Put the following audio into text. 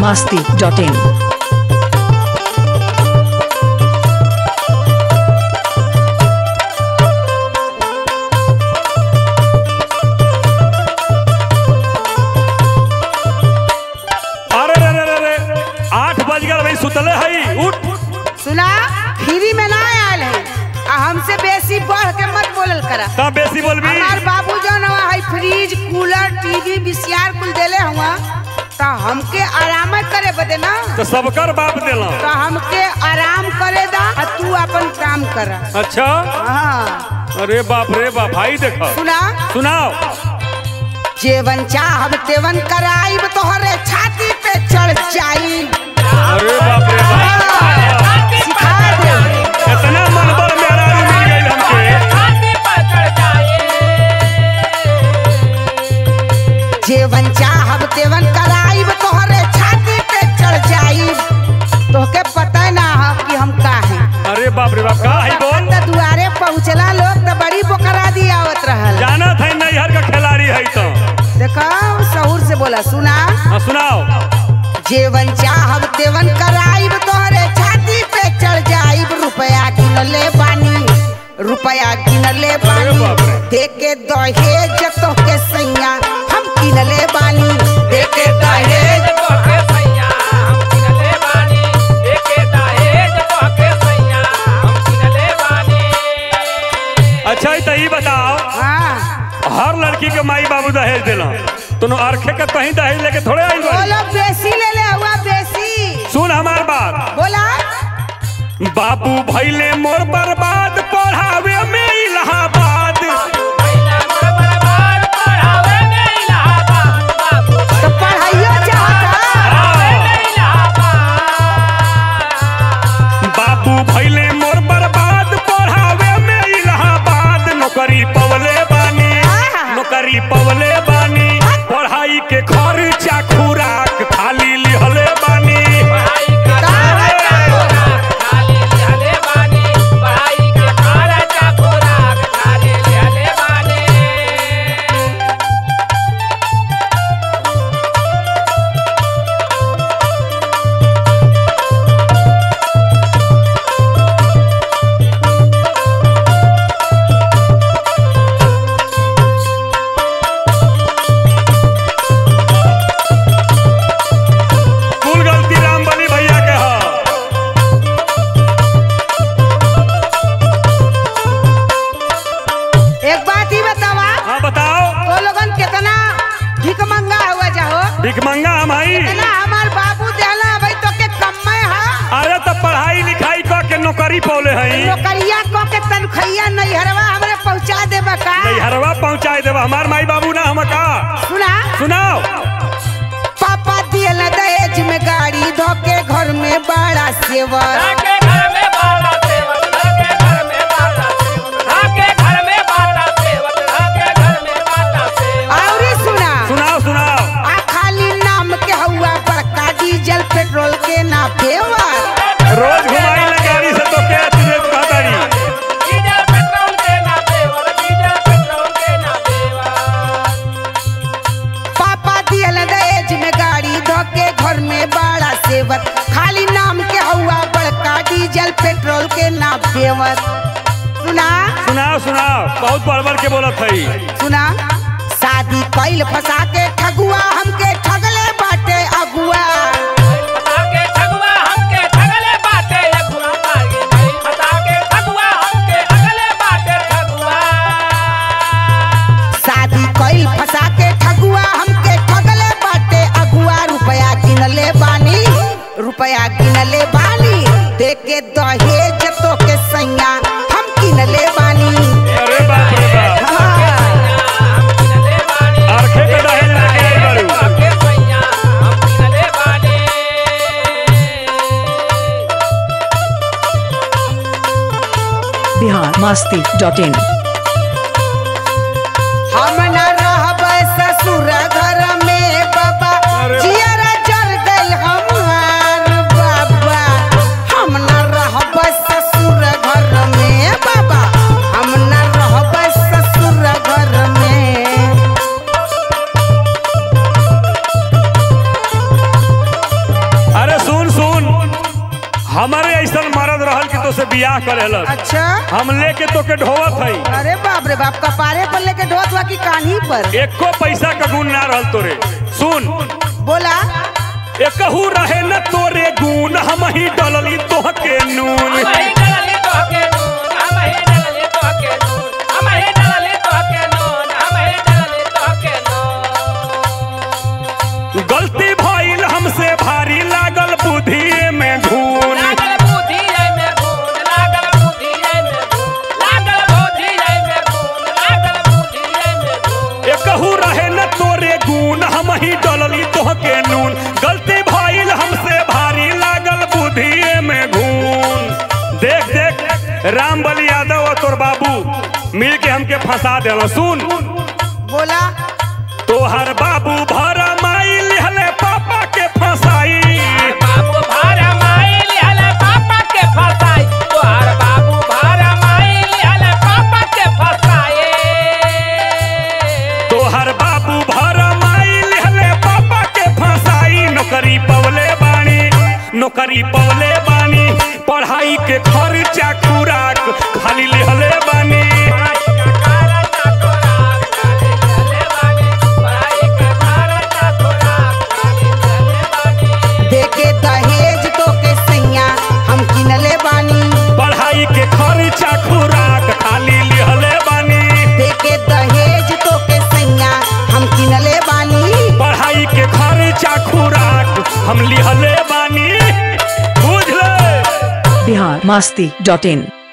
masti.in. अरे रे रे रे रे आठ बज गए भाई सुतले हई उठ सुना फ्री में ना आयल है आ हमसे बेसी बढ़ के मत बोलल करा तब बेसी बोलबी हमार बाबू जौन हवा है फ्रिज कूलर टीवी बीसीआर कुल देले हुआ तो हमके आराम करे बदे ना तो सबकर बाप देला तो हमके आराम करे दा आ तू अपन काम कर अच्छा हाँ अरे बाप रे बाप भाई देखो सुना सुनाओ जेवन चाहब तेवन कराइब तोहरे छाती पे चढ़ जाई अरे बाप रे बाप सिखा दे इतना मनबल मेरा मिल गई हमके जेवन चाहब तेवन कराइब तोहरे छाती पे चढ़ जाइब तोहके पता ना हो कि हम का हैं अरे बाप रे बाप का है बोल त दुआरे पहुँचला लोग त बड़ी बोकरा दी आवत रहल जाना था नैहर का खिलाड़ी है तो देखो सहूर से बोला सुना हाँ सुनाओ जेवन चाहब तेवन कराइब तोहरे छाती पे चढ़ जाइब रुपया गिनले बानी रुपया गिनले बानी बाप रे। देके दहेज तोहके सैया हम गिनले बानी देके दहेज अच्छा तो ये बताओ हाँ हर लड़की के माई बाबू दहेज दिला तुम अरखे के कहीं दहेज लेके थोड़े आई बाड़ी बोलो बेसी ले ले हुआ बेसी सुन हमार बात बोला बाबू भैले मोर बर्बाद पढ़ावे में इलाहाबाद तो पढ़ाइयो चाहता बाबू भैले मोर बर्बाद पढ़ावे में इलाहाबाद नौकरी पवले बानी नौकरी पवले बानी पढ़ाई के खर्चा खुराक खाली लिहले बानी कुल गलती राम बली भैया के है एक बात ही बतावा हाँ बताओ तो लोगन कितना भिक मंगा हुआ जाहो भिकमंगा हम आई इतना हमार बाबू देहला भाई तो के कम्मे हा अरे तो पढ़ाई लिखाई क के नौकरी पौले हई नौकरिया को के तनखैया नैहरवा हमरे पहुंचा देबा का नैहरवा पहुँचाई देवा हमार माई बाबू ना हम का सुना सुनाओ पापा दियल दहेज में गाड़ी धोके घर में बड़ा सेवर और सुना सुनाओ सुनाओ आ खाली नाम के हुआ बड़का डीजल पेट्रोल के ना फेवर रोज घुमाई ले गाड़ी से तो क्या तुझे कहतारी पापा दियल दहेज में गाड़ी धोके घर में बड़ा सेवर खाली नाम के हुआ बड़का डीजल पेट्रोल के ना फेवर सुना सुनाओ सुनाओ बहुत बड़बड़ के बोलत हई सुना शादी कैल फंसा के ठगुआ हमके ठगले बाटे अगुआ शादी कैल फंसा के ठगुआ हमके ठगले बाटे अगुआ रुपया गिनले बानी रुपया गिनले बानी देके दहेज तो के सैया हम गिनले बानी अरे बाप रे बाप हाँ। आरखे के दहेज लेके आई बारू Bihar masti.in. हम न रहब ससुर घर में बाबा अरे जियरा जर गइल हमार बाबा हम न रहब ससुर घर में बाबा हम न रहब ससुर घर में अच्छा हम लेके तोके ढोवत हई अरे बाप रे बाप कपारे पर लेके ढोत बा की कान्ही पर एको पैसा का गुण ना रहल तोरे सुन बोला एकहू रहे न तोरे गुण हम ही डलली तोहके नून गलती भइल हमसे भारी लागल बुद्धि में घून एकहू रहे न तोरे गुण हम ही डलली तोहके नून गलती भइल हमसे भारी लागल बुद्धि में घून देख देख राम बलि यादव और तोर बाबू मिल के हमके फंसा देलो सुन बोला तोहर बाबू भर माई लिहले पापा के फंसाई तोहर बाबू भर माई लिहले पापा के फंसाई नौकरी पवले बानी नौकरी पवले बानी पढ़ाई के खर्चा खुराक खाली लिहले बानी देके दहेज तो के सैया हम किनले बानी पढ़ाई के खर्चा खुराक खाली लिहले बानी देके दहेज तो के सैया हम किनले बानी पढ़ाई के खर्चा खुराक हम लिहले बानी बुझ ले बिहार मस्ती डॉट इन